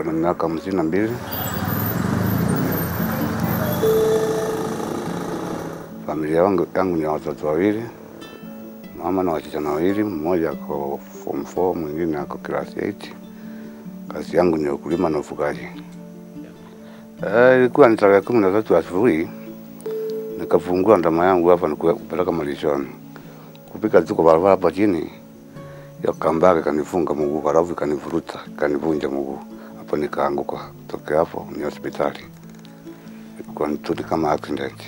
na miaka hamsini na mbili. Familia yangu, yangu ni watoto wawili, mama na wasichana wawili, mmoja ako form 4 mwingine ako class 8. Kazi yangu ni ukulima na ufugaji. Eh, ilikuwa ni tarehe kumi na tatu asubuhi nikafungua ndama yangu hapa nikupeleka malishoni. Kupika tu kwa barabara hapa chini ya kambake kanifunga mguu, halafu ikanivuruta ikanivunja mguu, hapo nikaanguka. Tokea hapo ni hospitali, ilikuwa ni tu kama accident.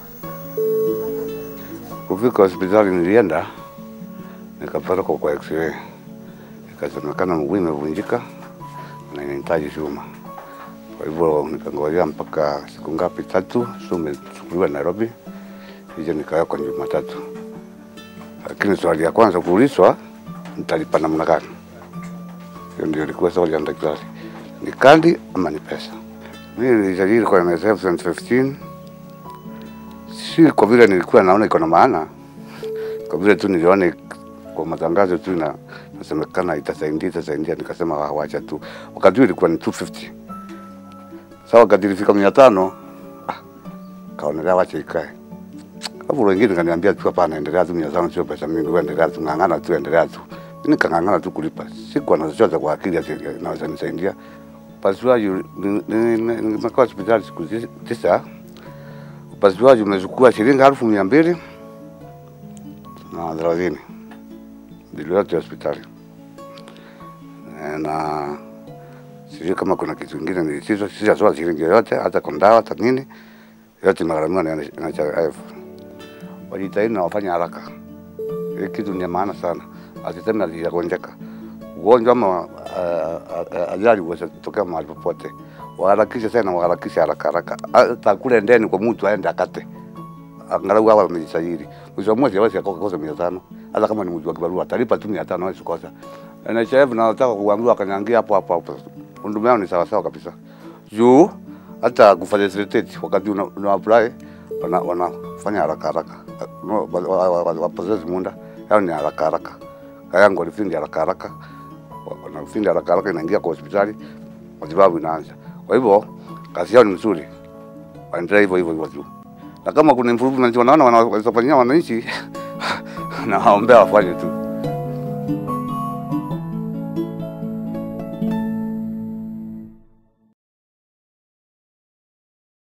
Kufika hospitali nilienda nikapelekwa kwa x-ray, ikasemekana mguu imevunjika na inahitaji chuma. Kwa hivyo nikangojea mpaka siku ngapi, tatu, chuma ichukuliwe Nairobi, ije nikawekwa Jumatatu. Lakini swali ya kwanza kuulizwa, nitalipa namna gani? Hiyo ndio ilikuwa swali ya daktari, ni kadi ama ni pesa? Mimi nilijadili kwa NSSF 2015 si kwa vile nilikuwa naona iko na maana, kwa vile tu niliona kwa matangazo tu na nasemekana itasaidia itasaidia, nikasema "Ah, wacha tu. Wakati huo ilikuwa ni 250 sawa, wakati ilifika mia tano ah, kaonelea wacha ikae. Hapo wengine kaniambia tu hapana, endelea tu, mia tano sio pesa mingi, wewe endelea tu, ng'ang'ana tu, endelea tu. Mimi nikang'ang'ana tu kulipa, sikuwa na chochote kwa akili ati naweza nisaidia. Upasuaji ni- ni- ni- nimekaa hospitali siku zi- tisa upasuaji umechukua shilingi elfu mia mbili na thelathini bili yote ya hospitali Eh, na sijui kama kuna kitu kingine nilisizo sijatoa shilingi yoyote, hata kwa dawa hata nini, yote imegharamiwa na NHIF. Wajitahidi na wafanye haraka, hii kitu ni ya maana sana, asiseme alijagonjeka ugonjwa ama ah, ah, ajali uweze kutokea mahali popote, waharakishe sana, waharakishe haraka haraka, hata kule ndeni kwa mtu aende akate angalau hawa wamejisajili. Mwisho wa mwezi hawezi akakosa mia tano hata kama ni mtu wa kibarua atalipa tu mia tano hawezi kosa. NHIF na nataka kuambiwa akanyangia hapo hapo hapo. Huduma yao ni sawa sawa kabisa. Juu hata kufacilitate wakati una, una apply wana wanafanya haraka haraka. No, wa- wa- wa- wa- wapotezi muda yao ni haraka haraka. Kayangu walifindi haraka haraka. Wa- Wanafindi haraka haraka inaingia kwa hospitali matibabu inaanza. Kwa hivyo kazi yao ni nzuri. Waendelee hivyo hivyo hivyo tu na kama kuna improvement wanaona wanaweza fanyia wananchi, nawaombea wafanye tu.